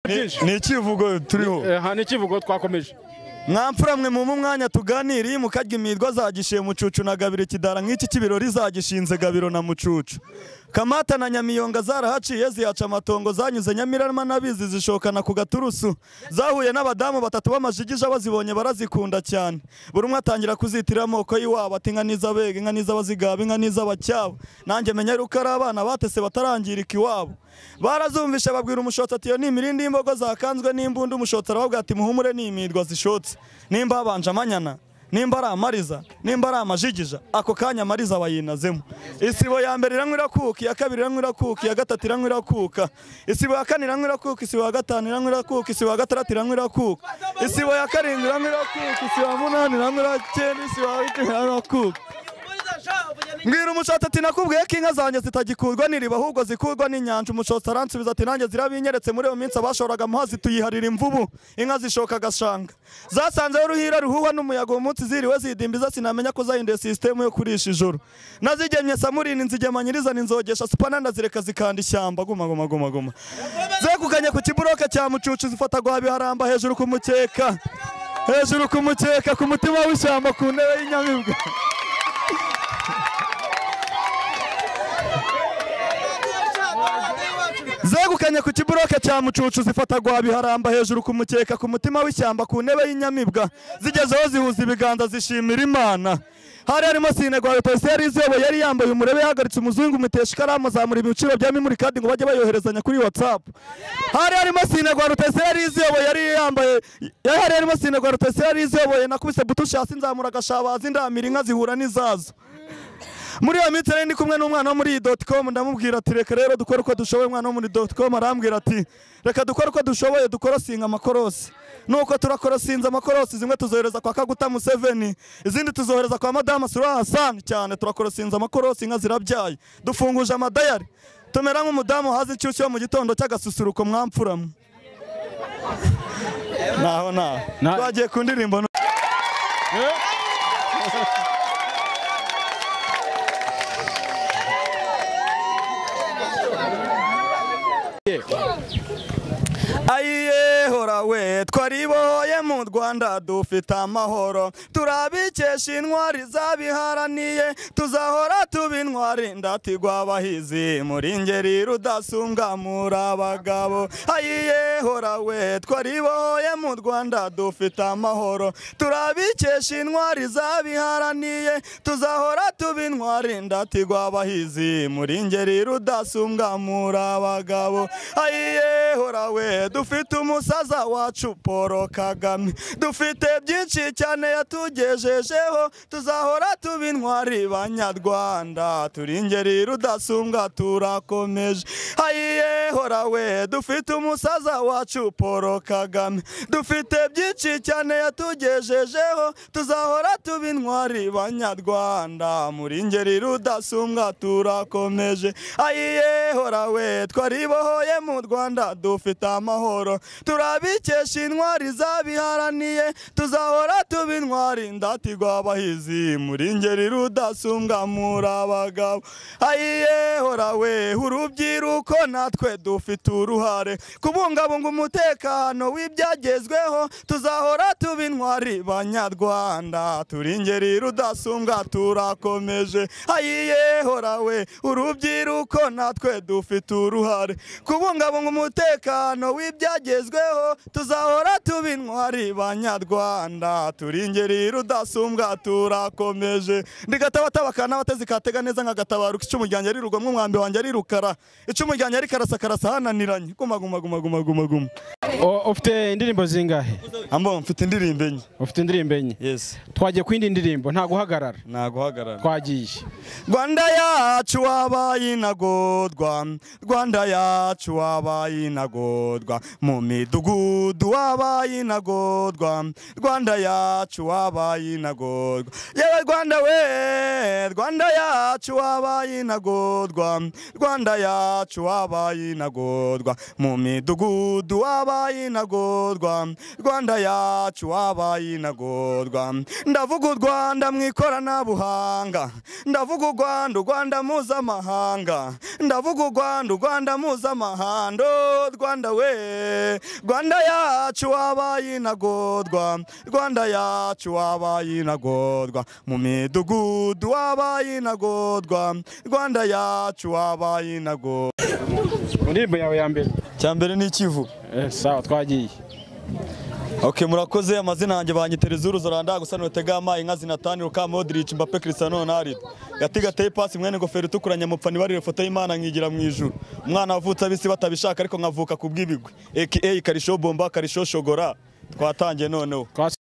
byinshi ni ikivugo turiho aha ni ikivugo twakomeje mwamfura mwe mu mwanya tuganiriye mukarya imirwa zagishiye mucucu na gabiro ikidara nk'iki cy'ibirori zagishinze gabiro na mucucu kamata na nyamiyonga zarahaciye zihaca amatongo zanyuze nyamirama n'abizi zishokana ku gaturusu zahuye n'abadamu batatu b'amajigija bazibonye barazikunda cyane buri umwe atangira kuzitira amoko y'iwabo ati inka n'iz'abega inka n'iz'abazigaba inka n'iz'abacyabo nanjye menya yuko ari abana batese batarangirika iwabo barazumvishe babwira umushotsi ati iyo ni imirindi y'imbogo zakanzwe n'imbunda umushotsi arababwira ati muhumure ni imirwa zishotse nimba habanje amanyana nimba ari amariza nimba ari amajigija ako kanya amariza bayinazemo isibo ya mbere iranywa irakuka iya kabiri iranywa irakuka iya gatatu iranywa irakuka isibo ya kane iranywa irakuka isibo ya gatanu iranywa irakuka isibo ya gatandatu iranywa irakuka isibo ya karindwi iranywa irakuka isibo ya munani iranywa iracyenda isibo ya icumi iranywa irakuka mbwira umushotsi ati nakubwiye ko inka zanjye zitagikurwa n'iriba ahubwo zikurwa n'inyanja umushotsi aransubiza ati nanjye zirabinyeretse muri iyo minsi abashoraga muhazi tuyiharira imvubu inka zishoka agashanga zasanzeho uruhira ruhuha n'umuyaga uwo munsi ziriwe zidimbiza sinamenya ko zahinduye sisitemu yo kurisha ijoro nazigemye samurini nzigema nyirizana inzogesha supana ndazireka zikanda ishyamba guma guma guma guma zekukanye ku kiburoke cya mucucu zifata guha biharamba hejuru ku mukeka hejuru ku mukeka ku mutima w'ishyamba ku ntebe y'inyamibwa zegukanye ku kiburoke cya mucucu zifata gwa biharamba hejuru ku mukeka ku mutima w'ishyamba ku ntebe y'inyamibwa zigezeho zihuza ibiganza zishimira imana hari harimo sine gwa polisi yari iziyoboye yari yambaye umurebe yahagaritse umuzungu mutesha ikaramu azamura ibiciro bya mimuri kadi ngo bajye bayoherezanya kuri whatsapp hari harimo sine gwa polisi yari iziyoboye yari yambaye hari harimo sine gwa polisi yari iziyoboye nakubise butushi hasi nzamura agashabazi ndamira inka zihura n'izazo muri iyo minsi nari ndi kumwe n'umwana wo muri doti komu ndamubwira ati reka rero dukore uko dushoboye umwana wo muri doti komu arambwira ati reka dukore uko dushoboye dukorosinga amakorosi nuko turakorosinze amakorosi zimwe tuzohereza kwa kaguta museveni izindi tuzohereza kwa madamu sura hasani cyane turakorosinze amakorosi inka zirabyaye dufunguje amadayari tumera nk'umudamu hazi inshyushyu yo mu gitondo cy'agasusuruko mwamfuramu naho naho twagiye ku ndirimbo ayiye hora we twaribohoye mu rwanda dufite amahoro turabikesha intwari zabiharaniye tuzahora tuba intwari ndatigwa abahizi muri ngeri rudasumbwa muri abagabo ayiye hora we twaribohoye mu rwanda dufite amahoro turabikesha intwari zabiharaniye tuzahora tuba intwari ndatigwa abahizi muri ngeri rudasumbwa muri abagabo ayiye hora we dufite umusaza wacu paul kagame dufite byinshi cyane yatugejejeho tuzahora tuba intwari banyarwanda turi ingeri rudasumbwa turakomeje hayiye hora we dufite umusaza wacu paul kagame dufite byinshi cyane yatugejejeho tuzahora tuba intwari banyarwanda muri ingeri rudasumbwa turakomeje hayiye hora we twaribohoye mu rwanda dufite amahoro turabikesha intwari zabiharaniye tuzahora tuba intwari ndatigwa abahizi muri ngeri rudasumbwa muri abagabo ayiye hora we urubyiruko natwe dufite uruhare kubungabunga umutekano w'ibyagezweho tuzahora tuba intwari banyarwanda turi ingeri rudasumbwa turakomeje ayiye hora we urubyiruko natwe dufite uruhare kubungabunga umutekano w'ibyagezweho tuzahora tuba intwari banyarwanda turi ingeri rudasumbwa turakomeje ndigatabatabakana n'abatezi katega neza nkagatabaruka icumu ryanjye ari rugomwa umwambi wanjye ari rukara icumu ryanjye ari karasa hananiranye guma guma guma guma guma guma ufite indirimbo zingahe ambo mfite indirimbo enye ufite indirimbo enye yes twagiye ku yindi ndirimbo nta guhagarara naguhagarara twagiye rwanda yacu wabaye inagorwa rwanda yacu wabaye inagorwa mu midugudu mudugudu wabaye intagorwa rwanda yacu wabaye intagorwa yewe rwanda we rwanda yacu wabaye intagorwa rwanda yacu wabaye intagorwa mu midugudu wabaye intagorwa rwanda yacu wabaye intagorwa ndavuga u rwanda mu ikoranabuhanga ndavuga u rwanda u rwanda mpuzamahanga ndavuga u rwanda u rwanda mpuzamahando rwanda we rwanda yacu wabaye intagorwa rwanda yacu wabaye intagorwa mu midugudu wabaye intagorwa rwanda yacu wabaye intagorwa mu ndirimbo yawe ya mbere cya mbere ni ikivu Eh, sawa twagiye Ok murakoze amazina yanjye banyitereza uruzo randa gusa nutega amayi inka zinatani ruka Modric Mbappe Cristiano Ronaldo gati gateye pasi mwene ngofero itukura nyamupfa nibarire ifoto y'Imana nkigira mu ijuru umwana wavutse abisi batabishaka ariko nkavuka ku bw'ibigwi aka Karisho Bomba Karisho Shogora twatangiye noneho Twasi-